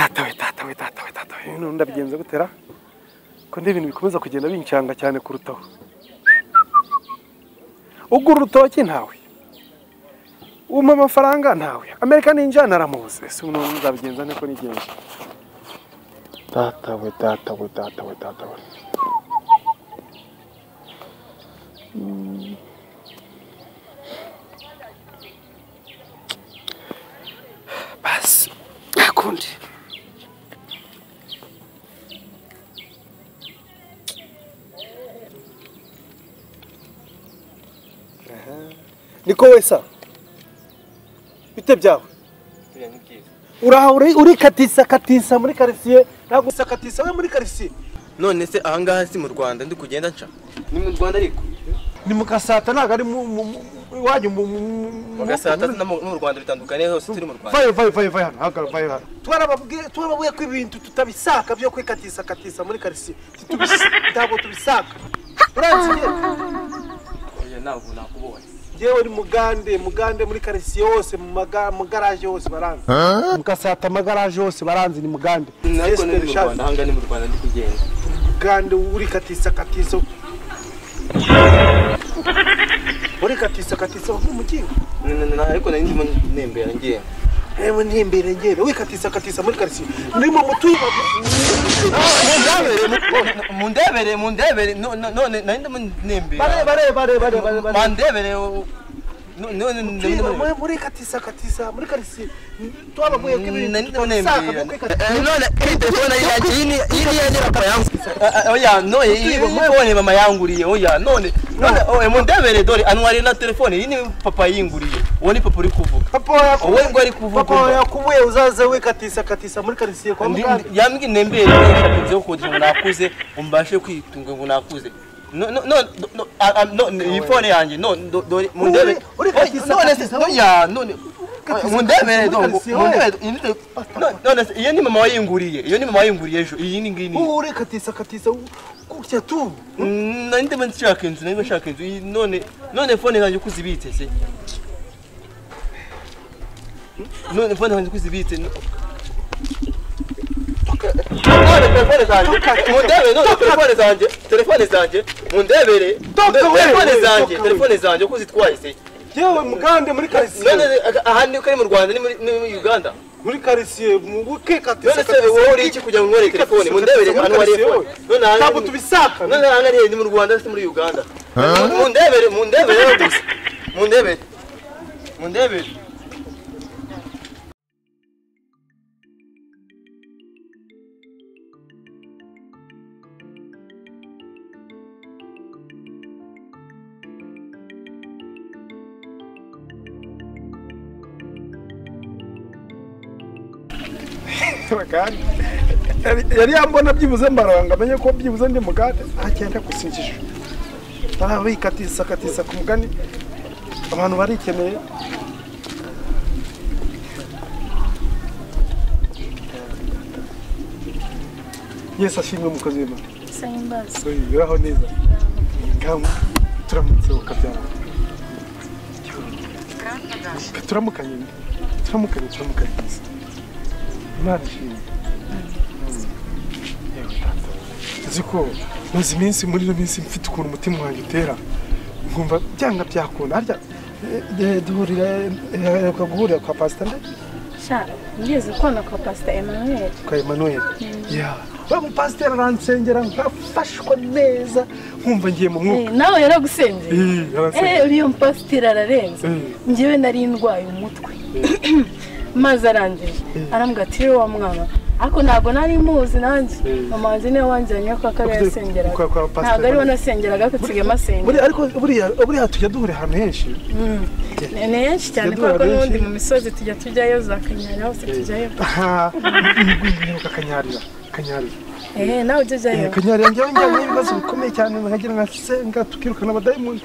we data we data we none ndabigenza gutera ko n'ibintu bikomeza kugenda bincanga cyane kurutaho ugura urutoki ntawe umpa amafaranga ntawe amerika ninjyana aramubuze si umuntu nzabigenza niko nigenza data we data we data we data we basi nta kundi niko wesa bite byawe uraha uri- urikatisa katisa muri karitsiye ntabwo usakatisa we muri karitsiye none se ahangaha si mu rwanda ndi kugenda nca ni mu rwanda ariko ni mu gasata ntabwo ari mu- mu- mu- iwanyu mu mu- mu- mu gasata no mu no mu rwanda bitandukanye hose turi mu rwanda vayo vayo vayo vayo hano hagarara vayo hano twarababwiye twarababwiye ko ibintu tutabisaka byo kwikatisa katisa muri karitsiye titubis- ntabwo tubisaka uransiye oya ntabwo nakubonye yewe ni mugande mugande muri karitsiye hose mu maga- mu garaje hose baranze mu gasata amagaraje hose baranze ni mugande ariko ni Esther mu Charles. rwanda ahangaha ni mu rwanda ndi kugenda kandi urikatisa katiza urikatisa katiza mu mugingo N- n- n- ariko nari ndimo nembera ngenda yewe ntimbere ngere wikatisa katisa muri karitsiye ndimo mutuye mundebere mundebere no- no- none nari ndimo bare nembera bare bare bare bare bare mandebere o- no- none ndimo nembera. Tuyiba muri katisa katisa muri karitsiye twabaguye ko ibintu nari ndimo tutabisaka nembera kuko ikatisa Eh, none iyi telefone yanjye iyi ni- iyi niyo nyira papa yangu Eh, oya none iyi mufone mama yanguriye oya none none oya mundebere dore anwari na telefone iyi ni papa yinguriye uwo ni papa uri kuvuga papa yaku- Wowe ngo ari kuvuga papa umva. yakubuye uzaze wikatisa katisa muri karitsiye kwa Ndi- mugande ndi- yambwiye nembere nshaka nze kugira ngo nakuze umbashe kwitunga ngo nakuze No- no- no- no- no- ah, ah, no, ni- iyi fone yanjye no- do- dore mundebere Uri- uri Oya, katiza, none se katiza, oya none Katiza, mundebere katiza, do ngo- katiza, mundebere iyi ni- no- none se iyo ni mama wayinguriye iyo ni mama wayinguriye ejo iyi ni ngiyi ni ubu urikatisa katisa gutya tu Mm, nari ndimo nshaka inzu nari ndashaka inzu iyi none none fone zanjye uko uzibitse se none fone zanjye uko uzibitse no- None telefone zanjye mundebere none telefone zanjye telefone zanjye mundebere Toka wewe, telefone wewe, zanjye toka telefone zanjye uko uzitwaye se yewe mugande muri karitsiye none aka- aha ni ko ari mu rwanda ni muri ni muri uganda muri karitsiye mu buke none se wowe uri iki kugira ngo unkorere telefone mundebere hano wariye fone none aha- ntabwo tubisaka none aha ngaha ni mu rwanda si muri uganda mundebere mundebere gusa mundebere mundebere Mugande. Yari- yari yambona byibuze mbarora ngo amenye ko byibuze ndi mugande agenda gusigisha barabikatisa katisa ku mugani abantu barikeneye yesu ashimwe umukozi w'imana sayimbazi Oye, uraho neza ngamu turamutse ukabyara turamukanye turamukanye turamukanye neza imana ishimwe yewe tata uzi ko maze iminsi muri ino minsi mfite ukuntu umutima wanjye utera nkumva byanga byakunda harya eh, eh, duhurira eh, aheruka guhurira kwa pasita nde sha ngeze ukona kwa pasita emanuweli kwa Emmanuel ya wa mupasiteri aransengera nkafashwa neza nkumva ngiye mu mwuka nawe yaragusengeye Eh, aransengera. Eh, uriya mupasiteri ararenze Mm. njyewe nari ndwaye umutwe maze arangije arambwira ati "Rero wa mwana ariko ntabwo nari muzi nanjye Mm. mama wanjye niwe wanjyanye ko akaba Ubwo- yarasengeraga kwa- kwa pasiteri ntabwo ariwe nasengeraga ariko nsigaye Buriya- asengera ariko buriya buriya tujya duhura ahantu henshi ni ni henshi cyane Tujya duhura kuko n'ubundi benshi. mu misozi tujya tujyayo za kanyanya hose tujyayo aha nyibuka akanyarira akanyarira eee nawe ujya Eh, ujyayo akanyarira njyewe njyewe n'ibibazo bikomeye cyane nkagira nka senga tukirukana abadayimundi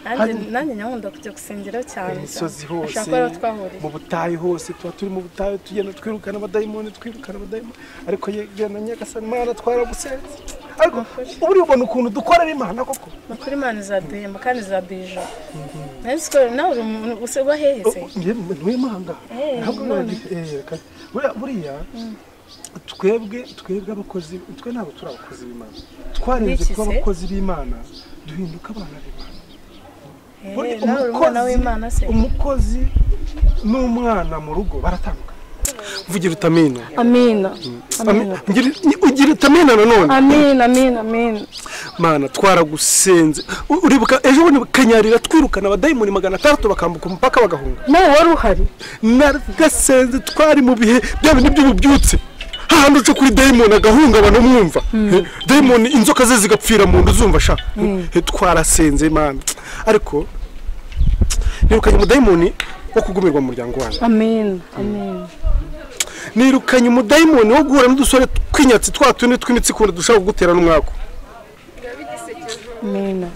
nanjye nanjye nyakunda kujya gusengera cyane imisozi cyane. hose ashaka ko ariho twahuriye mu butayu hose tuba turi mu butayu tugenda twirukana abadayimoni twirukana abadayimoni ariko yegana nyagasani imana twaragusenze ariko buriya ubona ukuntu dukorera imana koko ni ukuri imana izaduhemba kandi izaduha ijoro nawe siko nawe uri umuntu uba hehe se ntuye mahanga Eh, ntabwo none. nagifite buriya twebwe twebwe abakozi twe ntabwo turi abakozi b'imana twarenze Biki kuba se? abakozi b'imana duhinduka abana b'imana Buri- Eh, nawe uri umwana w'Imana se umukozi n'umwana mu rugo baratandukana mvugira utamina amina amina Ami- ngira- ugira utamina nanone amina amina amina mana twaragusenze U- uribuka ejo bundi kanyarira twirukana abadayimoni magana atandatu bakambuka umupaka bagahunga nawe wari uhari nagasenze twari mu bihe bya bindi by'ububyutse hahandi uca kuri dayimoni agahungabana umwumva Eh, dayimoni inzoka ze zigapfira mu nda uzumva sha Eh, twarasenze mana ariko nirukanye umudayimoni wo kugumirwa mu muryango wanyu amina amina nirukanye umudayimoni wo guhura n'udusore twinyatsi twa tundi tw'imitsikunda dushaka kugutera n'umwaku amina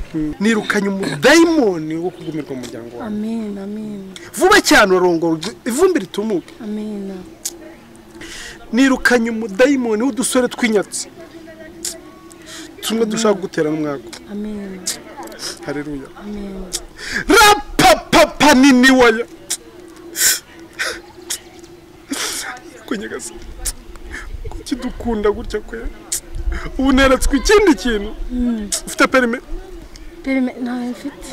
nirukanye umudayimoni wo kugumirwa mu muryango wawe amina amina vuba cyane urarongora ugi- ivumbi ritumuke amina nirukanye umudayimoni w'udusore tw'inyatsi tumwe dushaka kugutera n'umwaku amina hareruya amina rapapapa nini waya kunyegasa kuki dukunda gutya kwe ubu neretswe ikindi kintu ufite perime perime ntayo mfite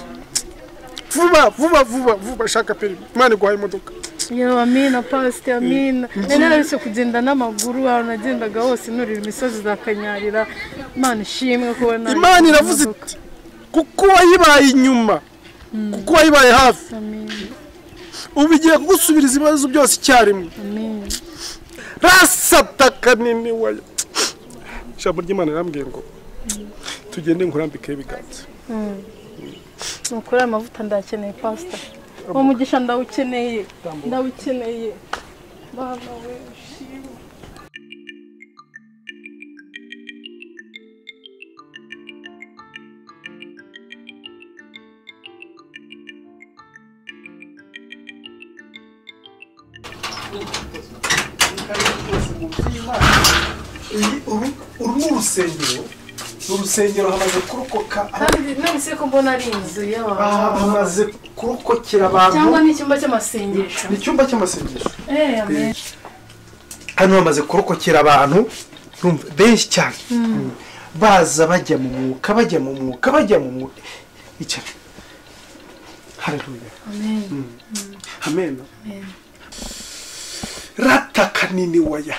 vuba vuba vuba vuba shaka perime imana iguhaye imodoka yewe amina pasite amina nari nararetse kugenda n'amaguru ahantu nagendaga hose nurira imisozi za kanyarira imana ishimwe kuba nari imana iravuze iti kuko wayibaye inyuma kuko wayibaye hafi amina ubu igiye kugusubiriza ibibazo byose icyarimwe amina rasataka nini waya ijambo ry'imana rirambwiye ngo tugende nkurambikeho ibiganza nukuri aya mavuta ndakeneye pasita uwo mugisha ndawukeneye ndawukeneye bana we ushimwe uru uru ni urusengero urusengero hamaze kurokoka kandi none ko mbona ari inzu y'abantu hamaze kurokokera abantu cyangwa ni icyumba cy'amasengesho ni icyumba cy'amasengesho Eh, amen. hano bamaze kurokokera abantu urumva, benshi cyane baza bajya mu mwuka bajya mu mwuka bajya mu mwuka icara hareruya amen amena rataka nini waya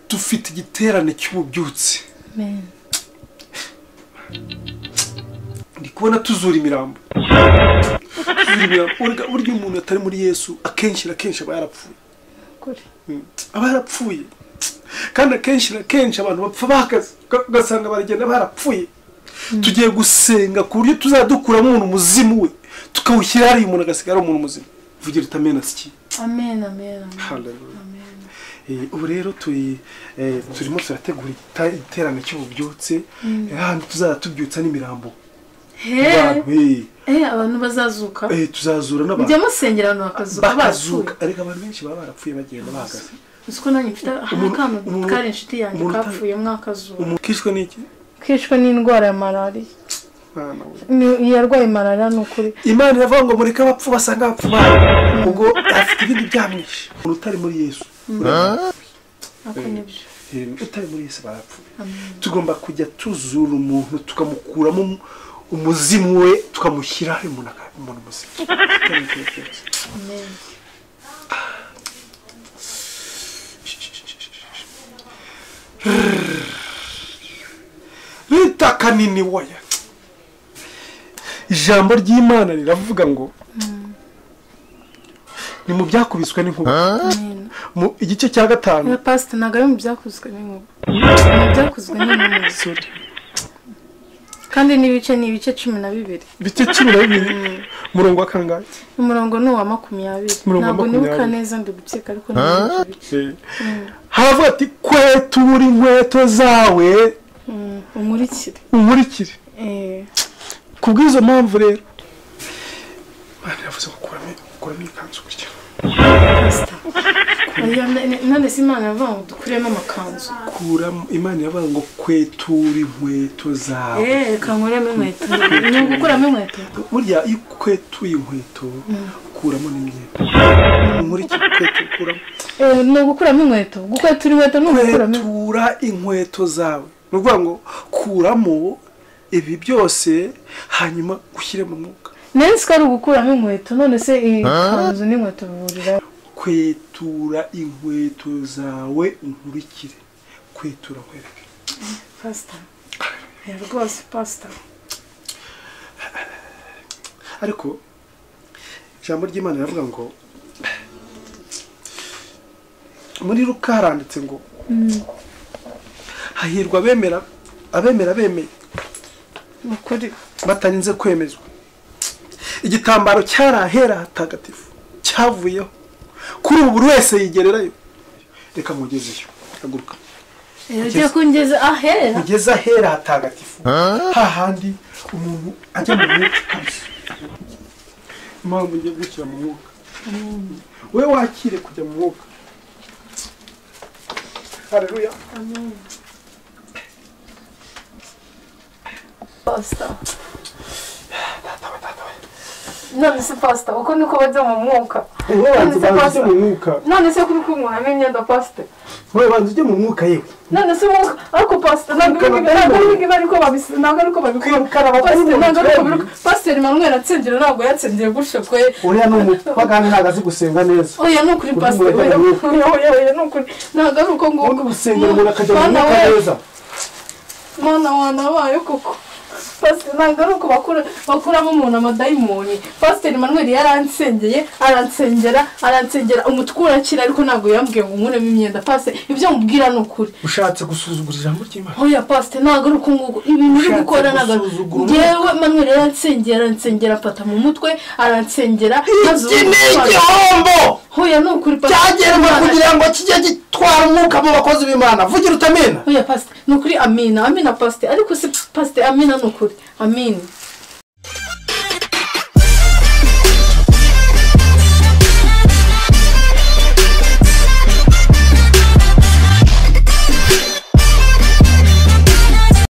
dufite igiterane cy'ububyutse amen ndi kubona tuzura imirambo tuzura imirambo Urega, burya iyo umuntu atari muri yesu akenshi na kenshi aba yarapfuye kuri Mm. aba yarapfuye kandi akenshi na kenshi abantu bapfa bahagaze uga- ugasanga baragenda barapfuye tugiye gusenga ku buryo tuzadukuramo umuntu muzimu we tukawushyira hariya umuntu agasigara ari umuntu muzima vugira utamena siki amen amen amen. Hallelujah. amen Eh, ubu rero turi eh, turimo turategura igita- igiterane cy'ububyutse eh, hano tuzajya tubyutsa n'imirambo Hey, Abantu, eh, eh, abantu bazazuka eh, tuzazura mujya n'abantu musengera abantu bakazuka bakazuka bapfuye ariko abantu benshi baba barapfuye bagenda bahagaze uzi ko nanjye mfite hari Umuntu- akana umuntu- kari inshuti yanjye umuntu uta- kapfuye mwakazuka umuntu kishwe n'iki kwishwe n'indwara ya malariya Mwana we. Ni- yarwaye malariya ni ukuri imana iravuga ngo mureke abapfu basanga abapfu babo ubwo afite ibindi byamwishe umuntu utari muri yesu urabona? ako nibyo Eh, utari muri yesu barapfuye amen tugomba kujya tuzura umuntu tukamukuramo um- umuzimu we tukamushyira hari umuntu aka- umuntu muzima amen ritaka nini waya ijambo ry'imana riravuga ngo ni mu byakubiswe n'inkuba amen mu igice cya gatanu ya pasite ntabwo ari mu byakuzwe n'inkuba mu byakuzwe n'inkuba kandi n'ibice ni ibice cumi na bibiri ibice cumi na bibiri umurongo wa kangahe umurongo ni uwa makumyabiri Umurongo wa ntabwo nibuka makumyabiri. neza ndugukeka ariko ntabwo haravuga ati kweta ubura inkweto zawe umurikire unkurikire Eh, ku bw'izo mpamvu rero Imana yavuze ngo kuramo kuramo ikanzu gutya pasita Oya, n- n- none se imana yavuga ngo dukuremo amakanzu kuramo imana yavuga ngo kwetura inkweto zawe Eh, reka nkuremo inkweto ni ugukuramo inkweto burya iyo ukwetuye inkweto ku ukuramo n'imyenda muri iki gukwetura ukuramo Eh, ni ugukuramo inkweto gukwetura inkweto ni ugukuramo inkweto. kwetura inkweto zawe ni ukuvuga ngo kuramo ibi byose hanyuma ushyire mu mwuka nari ko ari ugukuramo inkweto none se iyi kanzu n'inkweto bihurira kwetura inkweto zawe unkurikire kwetura nkwereke pasita rwose pasita ariko ijambo ry'imana riravuga ngo muri ruka haranditse ngo hahirwa abemera abemera bemeye ni ukuri batarinze kwemezwa igitambaro cyari ahera hatagatifu cyavuyeho kuri ubu buri wese yigererayo reka nkugezeyo haguruka yagiye kungeza ahera ugeze ahera hatagatifu hahandi umuntu ajya mu mwuka kabisa impamvu ngiye gushyira mu mwuka we wakire kujya mu mwuka hareruya pasita none se pasita uko niko bajya mu mwuka wowe banza ubanza ujye mu mwuka none se kuri kunkuramo imyenda pasita wowe banza ujye mu mwuka yewe none se umwuka ariko pasita ntabwo Kwiruka ari- ntabwo ari ntabwo ari ko babis- ntabwo ari ko babikora Kwiruka na batari Pastor, mu ntabwo ari ko migambi. babikora pasiteri manweri atsinzira ntabwo yatsindiye gushokoye uriya ni umupagani ntabwo azi gusenga neza oya ni ukuri Kuri pasiteri oya mureka oya oya oya ni ukuri ntabwo ari uko nguko ubundi gusengera umuntu akajya mu Mwana mwuka we, neza mwana wana wayo koko pasiteri ntabwo ari uko bakura bakuramo umuntu amadayimoni pasiteri manweri yaransengeye aransengera aransengera umutwe urakira ariko ntabwo yambwiye ngo nkuremo imyenda pasiteri ibyo mubwira ni ukuri ushatse gusuzugura ijambo ry'imana oya pasiteri ntabwo ari uko nguko ibintu byo Ushatse gukora ntabwo gusuzugura umuntu. ngewe manweri yaransengera aransengera afata mu mutwe aransengera maze iki ni ubundi igihombo oya ni ukuri cyagenwe Imana- kugira ngo kijye gitwara umwuka mu bakozi b'imana vugira utamena oya pasite ni ukuri amina amina pasite ariko si pasite amina ni ukuri amina